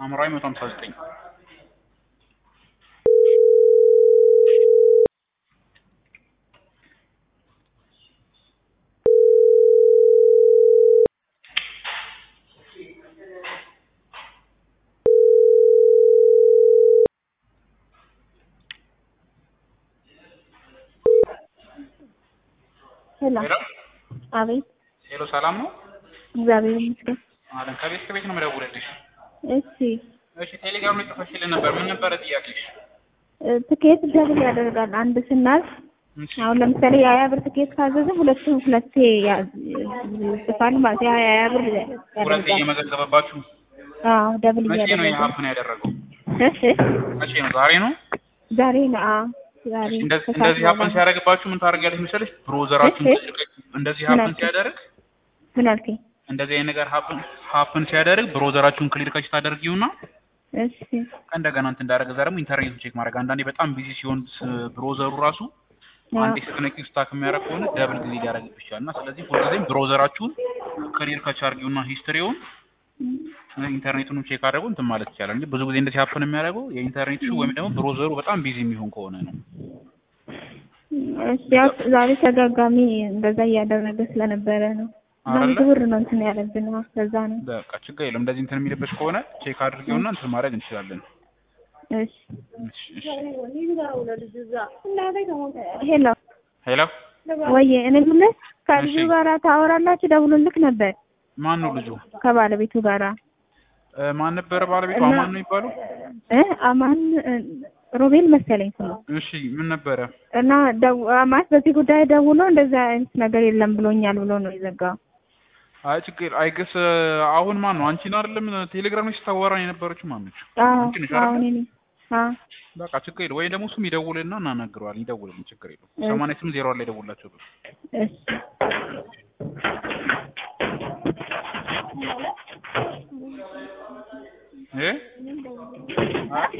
ሐምራዊ መቶ ሀምሳ ዘጠኝ ሄሎ ሄሎ አቤት ሄሎ ሰላም ነው እግዚአብሔር ይመስገን አለን ከቤት ከቤት ነው የምደውልልሽ እሺ እሺ ቴሌግራም ላይ ጽፈሽልን ነበር ምን ነበረ ጥያቄሽ እ ትኬት ደብል ያደርጋል አንድ ስናልፍ እሺ አሁን ለምሳሌ የሀያ ብር ትኬት ካዘዘ ሁለቱም ሁለቴ ያ- ይጽፋል ማለት ነው የሀያ ብር ሁለቴ ያደርጋል እየመዘገበባችሁ አዎ ደብል መቼ ነው እያደረገ የሀፕን ያደረገው እሺ መቼ ነው ዛሬ ነው ዛሬ ነው አዎ ዛሬ እንደዚህ ከሰዓት እንደዚህ ሀፕን በኋላ ነው። ሲያደርግባችሁ ምን ታደርጊያለሽ መሰለሽ ብሮዘራችሁን እሺ። እንደዚህ ምን ሀፕን አልከኝ? ሲያደርግ ምን አልከኝ እንደዚህ አይነት ነገር ሀፕን ሀፕን ሲያደርግ ብሮዘራችሁን ክሊር ከች ታደርጊውና እሺ እንደገና እንትን እንዳደረገ እዛ ደግሞ ኢንተርኔቱን ቼክ ማድረግ አንዳንዴ በጣም ቢዚ ሲሆን ስ- ብሮዘሩ ራሱ አዎ አንዴ ስትነኪው ስታክ የሚያደርግ ከሆነ ደብል ጊዜ ሊያደርግብሽ ይችላል እና ስለዚህ ሁልጊዜም ብሮዘራችሁን ክሊር ከች አድርጊውና ሂስትሪውን ኢንተርኔቱንም ቼክ አድርጉ እንትን ማለት ይቻላል እንጂ ብዙ ጊዜ እንደዚህ ሀፕን የሚያደርገው የኢንተርኔት ሹ ወይም ደግሞ ብሮዘሩ በጣም ቢዚ የሚሆን ከሆነ ነው እሺ ያው ዛሬ ተደጋጋሚ እንደዛ እያደረገ ስለነበረ ነው እና አይደለ? ብዙ ብር ነው እንትን ያለብን ነው ለዛ ነው በቃ ችግር የለም እንደዚህ እንትን የሚልብሽ ከሆነ ቼክ አድርጊውና እንትን ማድረግ እንችላለን እሺ እሺ እሺ ሄሎ ሄሎ ወይዬ እኔ የምልህ ከልጁ እሺ። ጋራ ታወራላችሁ ደውሎልክ ነበር ማን ነው ልጁ ከባለቤቱ ጋራ እ፣ ማን ነበረ ባለቤቱ እና- አማን ነው የሚባለው እ አማን እ፣ ሮቤል መሰለኝ ስሙ እሺ ምን ነበረ እና ደው ማለት በዚህ ጉዳይ ደውሎ እንደዛ አይነት ነገር የለም ብሎኛል ብሎ ነው የዘጋው አይ ችግር አይገስ አሁን ማን ነው አንቺን አይደለም ቴሌግራም ላይ ስታወራን የነበረችው ማን ነች አዎ አንቺ ነሽ አዎ አይደል? እኔ ነኝ አዎ በቃ ችግር የለም ወይ ደግሞ እሱም ይደውልና እናናግረዋለን ይደውልልን ችግር የለም እሺ። ሰማንያ ስምንት ዜሮ ላይ ደውላቸው እሺ እ